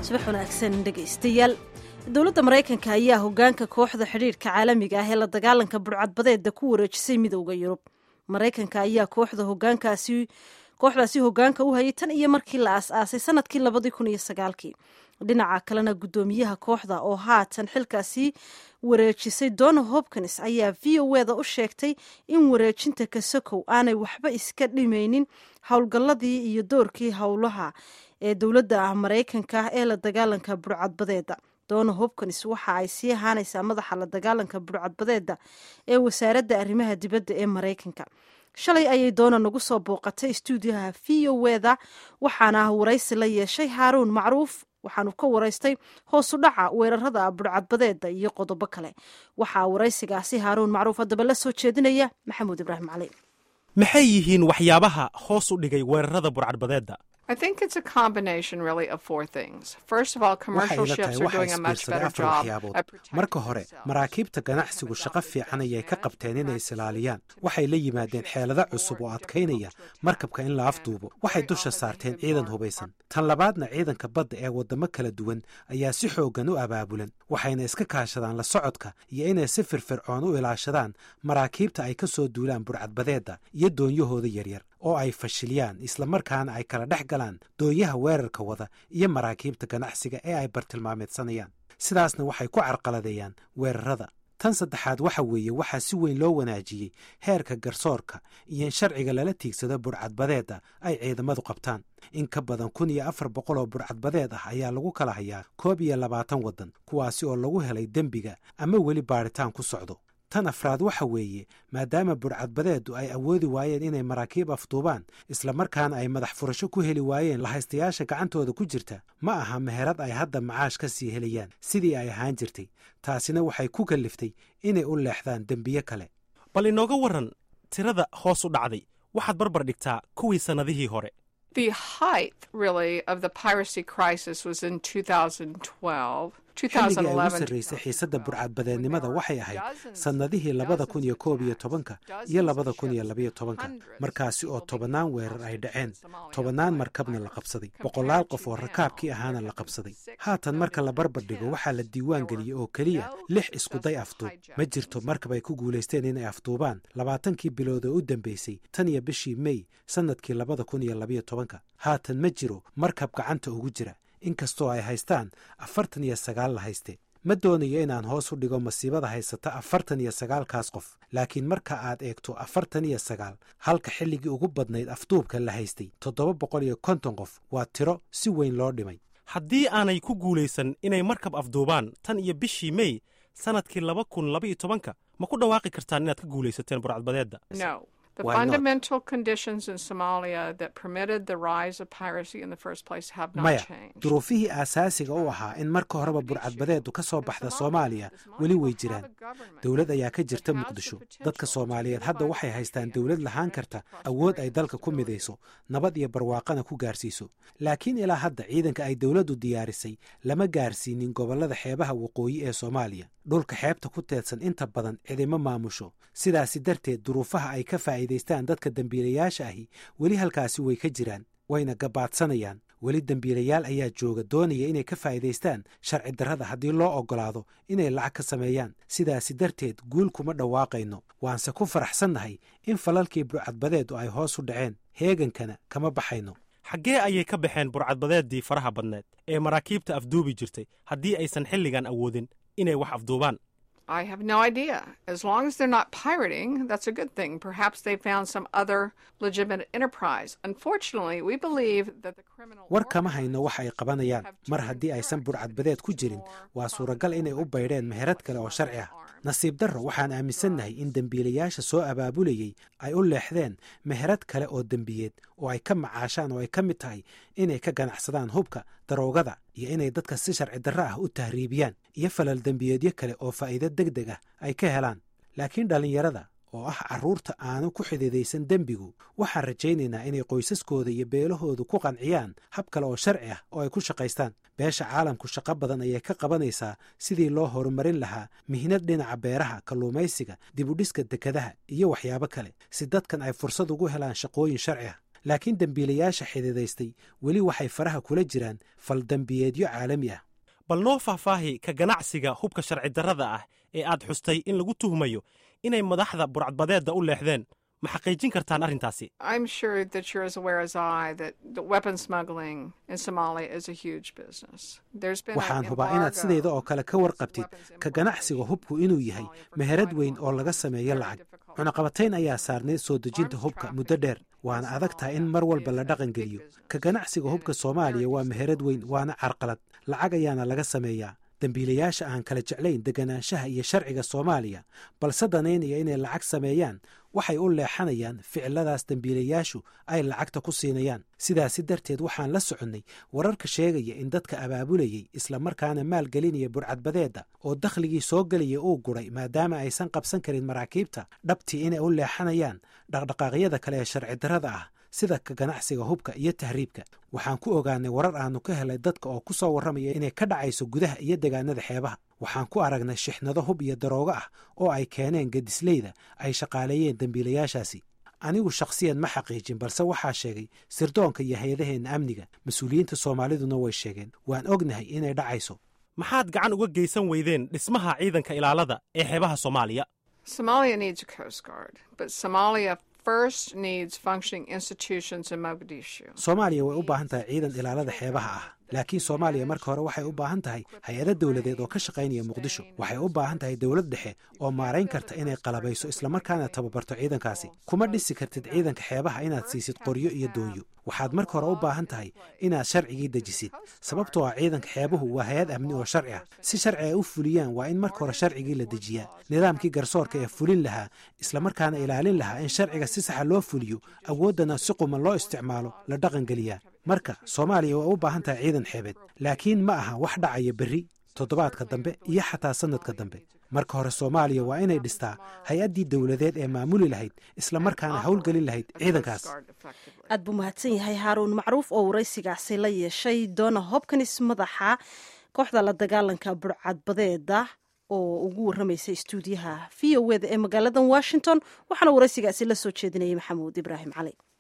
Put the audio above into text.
subax wanaagsan dhegaystayaal dowladda maraykanka ayaa hogaanka kooxda xidhiirhka caalamiga ah ee la dagaalanka burcadbadeeda ku wareejisay midowda yurub maraykanka ayaa kooxda hogaankaasi kooxdaasi hogaanka u hayay tan iyo markii la aas-aasay sanadkii labadii kun iyo sagaalkii dhinaca kalena guddoomiyaha kooxda oo haatan xilkaasi wareejisay dona hopkins ayaa v o eda u sheegtay in wareejinta kasakow aanay waxba iska dhimaynin howlgalladii iyo doorkii howlaha ee dowladda maraykanka ee la dagaalanka burcadbadeeda dona hopkins waxa ay sii ahaanaysaa madaxa la dagaalanka burcadbadeeda ee wasaaradda arrimaha dibadda ee maraykanka shalay ayay doona nagu soo booqatay stuudiyaha v o eda waxaana waraysi la yeeshay haaruun macruuf waxaanu ka waraystay hoosu dhaca weerarada burcadbadeeda iyo qodobo kale waxaa waraysigaasi haaruun macruuf haddaba la soo jeedinaya maxamuud ibraahim cali maxay yihiin waxyaabaha hoos u dhigay weerarada burcadbadeedda waxay ila tahay waxaa isbiirsaday afar waxyaabood marka hore maraakiibta ganacsigu shaqo fiican ayay ka qabteen inay isilaaliyaan waxay la yimaadeen xeelado cusub oo adkaynaya markabka in la afduubo waxay dusha saarteen ciidan hubaysan tan labaadna ciidanka badda ee waddamo kala duwan ayaa si xooggan u abaabulan waxayna iska kaashadaan la socodka iyo inay si firfircoon u ilaashadaan maraakiibta ay ka soo duulaan burcadbadeedda iyo doonyahooda yaryar oo ay fashiliyaan islamarkaana ay kala dhex galaan doonyaha weerarka wada iyo maraakiibta ganacsiga ee ay bartilmaameedsanayaan sidaasna waxay ku carqaladeeyaan weerarada tan saddexaad waxa weeye waxaa si weyn loo wanaajiyey heerka garsoorka iyo in sharciga lala tiigsado burcadbadeedda ay ciidamadu qabtaan in ka badan kun iyo afar boqol oo burcadbadeed ah ayaa lagu kala hayaa koob iyo labaatan waddan kuwaasi oo lagu helay dembiga ama weli baadhitaan ku socdo tan afraad waxa weeye maadaama burcadbadeeddu ay awoodi waayeen inay maraakiib afduubaan islamarkaana ay madax furasho ku heli waayeen lahaystayaasha gacantooda ku jirta ma aha meherad ay hadda macaash ka sii helayaan sidii ay ahaan jirtay taasina waxay ku kalliftay inay u leexdaan dembiye kale bal inooga warran tirada hoos u dhacday waxaad barbar dhigtaa kuwii sannadihii hore xilligii ay ugu sarraysay xiisadda burcadbadeednimada waxay ahayd sannadihii labada kun iyo koob iyo tobanka iyo labada kun iyo labayo tobanka markaasi oo tobannaan weerar ay dhaceen tobannaan markabna la qabsaday boqolaal qof oo rakaabkii ahaana la qabsaday haatan marka la barbar dhigo waxaa la diiwaan geliyey oo keliya lix iskuday afduub ma jirto markab ay ku guulaysteen inay afduubaan labaatankii bilood oo u dambeysay tan iyo bishii mey sannadkii labada kun iyo labayo tobanka haatan ma jiro markab gacanta ugu jira inkastoo ay haystaan afartan iyo sagaal la hayste ma doonayo inaan hoos u dhigo masiibada haysata afartan iyo sagaalkaas qof laakiin marka aad eegto afartan iyo sagaal halka xilligii ugu badnayd afduubka la haystay toddoba boqol iyo konton qof waa tiro si weyn loo dhimay haddii aanay ku guulaysan inay markab afduubaan tan iyo bishii mey sannadkii laba kun laba iyo tobanka ma ku dhawaaqi kartaan inaad ka guulaysateen burcadbadeedda maya duruufihii aasaasiga u ahaa in marka horeba burcadbadeeddu ka soo baxda soomaaliya weli way jiraan dowlad ayaa ka jirta muqdisho dadka soomaaliyeed hadda waxay haystaan dowlad lahaan karta awood ay dalka ku midayso nabad iyo barwaaqana ku gaarsiiso laakiin ilaa hadda ciidanka ay dowladdu diyaarisay lama gaarsiinin gobollada xeebaha waqooyi ee soomaaliya dhulka xeebta ku teedsan inta badan cidimo maamusho sidaasi darteed duruufaha ay ka faa'iidaystaan dadka dembiilayaasha ahi weli halkaasi way ka jiraan wayna gabaadsanayaan weli dembiilayaal ayaa jooga doonaya inay ka faa'iidaystaan sharci darrada haddii loo oggolaado inay lacag ka sameeyaan sidaasi darteed guul kuma dhawaaqayno waanse ku faraxsannahay in falalkii burcadbadeedu ay hoos u dhaceen heegankana kama baxayno xaggee ayay ka baxeen burcadbadeeddii faraha badneed ee maraakiibta afduubi jirtay haddii aysan xilligan awoodin inay wax afduubaan I have no idea. As long as they're not pirating, that's a good thing. Perhaps they found some other legitimate enterprise. Unfortunately, we believe that the criminal war kama hayno wax ay qabanayaan mar haddii aysan burcadbadeed ku jirin waa suuragal inay u baydheen meherad kale oo sharci ah nasiib darro waxaan aaminsannahay in dembiilayaasha soo abaabulayey ay u leexdeen meherad kale oo dembiyeed oo ay ka macaashaan oo ay ka mid tahay inay ka ganacsadaan hubka daroogada iyo inay dadka si sharci darro ah u tahriibiyaan iyo falal dembiyeedyo kale oo faa'iido deg deg ah ay ka helaan laakiin dhallinyarada oo ah carruurta aanu ku xididaysan dembigu waxaan rajaynaynaa inay qoysaskooda iyo beelahoodu ku qanciyaan hab kale oo sharci ah oo ay ku shaqaystaan beesha caalamku shaqo badan ayay ka qabanaysaa sidii loo horumarin lahaa mihnad dhinaca beeraha kalluumaysiga dibudhiska dekadaha iyo waxyaabo kale si dadkan ay fursad ugu helaan shaqooyin sharci ah laakiin dembiilayaasha xididaystay weli waxay faraha kula jiraan faldembiyeedyo caalami ah bal noo faahfaahi ka ganacsiga hubka sharci darrada ah ee aad xustay in lagu tuhmayo inay madaxda burcadbadeedda u leexdeen ma xaqiijin kartaan arrintaasi waxaan hubaa inaad sidayda oo kale ka warqabtid ka ganacsiga hubku inuu yahay meherad weyn oo laga sameeyo lacag cunaqabatayn ayaa saarnay soo dejinta hubka muddo dheer waana adag tahay in mar walba la dhaqangeliyo ka ganacsiga hubka soomaaliya waa meherad weyn waana carqalad lacag ayaana laga sameeyaa dembiilayaasha aan kala jeclayn deganaanshaha iyo sharciga soomaaliya balse danaynaya inay lacag sameeyaan waxay u leexanayaan ficiladaas dembiilayaashu ay lacagta ku siinayaan sidaasi darteed waxaan la soconnay wararka sheegaya in dadka abaabulayey islamarkaana maalgelinaya burcadbadeedda oo dakhligii soo gelaya uu guray maadaama aysan qabsan karin maraakiibta dhabtii inay u leexanayaan dhaqdhaqaaqyada kale ee sharci darrada ah sida ka ganacsiga hubka iyo tahriibka waxaan ku ogaanay warar aanu ka helay dadka oo ku soo warramaya inay ka dhacayso gudaha iyo degaanada xeebaha waxaan ku aragnay shixnado hub iyo daroogo ah oo ay keeneen gedisleyda ay shaqaaleeyeen dembiilayaashaasi anigu shakhsiyan ma xaqiijin balse waxaa sheegay sirdoonka iyo hay-adaheenna amniga mas-uuliyiinta soomaaliduna way sheegeen waan ognahay inay dhacayso maxaad gacan uga geysan weydeen dhismaha ciidanka ilaalada ee xeebaha soomaaliya soomaaliya way u baahan tahay ciidan ilaalada xeebaha ah laakiin soomaaliya marka hore waxay u baahan tahay hay-ado dowladeed oo ka shaqaynaya muqdisho waxay u baahan tahay dowlad dhexe oo maarayn karta inay qalabayso islamarkaana tababarto ciidankaasi kuma dhisi kartid ciidanka xeebaha inaad siisid qoryo iyo doonyo waxaad marka hore u baahan tahay inaad sharcigii dejisid sababtoo ah ciidanka xeebuhu waa hay-ad amni oo sharci ah si sharci ay u fuliyaan waa in marka hore sharcigii la dejiyaa nidaamkii garsoorka ee fulin lahaa islamarkaana ilaalin lahaa in sharciga si saxa loo fuliyo awooddana si quman loo isticmaalo la dhaqangeliyaa marka soomaaliya way u baahan tahay ciidan xeebeed laakiin ma aha wax dhacaya berri toddobaadka dambe iyo xataa sannadka dambe marka hore soomaaliya waa inay dhistaa hay-addii dowladeed ee maamuli lahayd islamarkaana howlgelin lahayd ciidankaas aad buu mahadsan yahay haaruun macruuf oo waraysigaasi la yeeshay doona hobkanis madaxa kooxda la dagaalanka burcadbadeeda oo ugu warramaysa istuudiyaha v o eda ee magaalada washington waxaana waraysigaasi la soo jeedinayay maxamuud ibraahim cali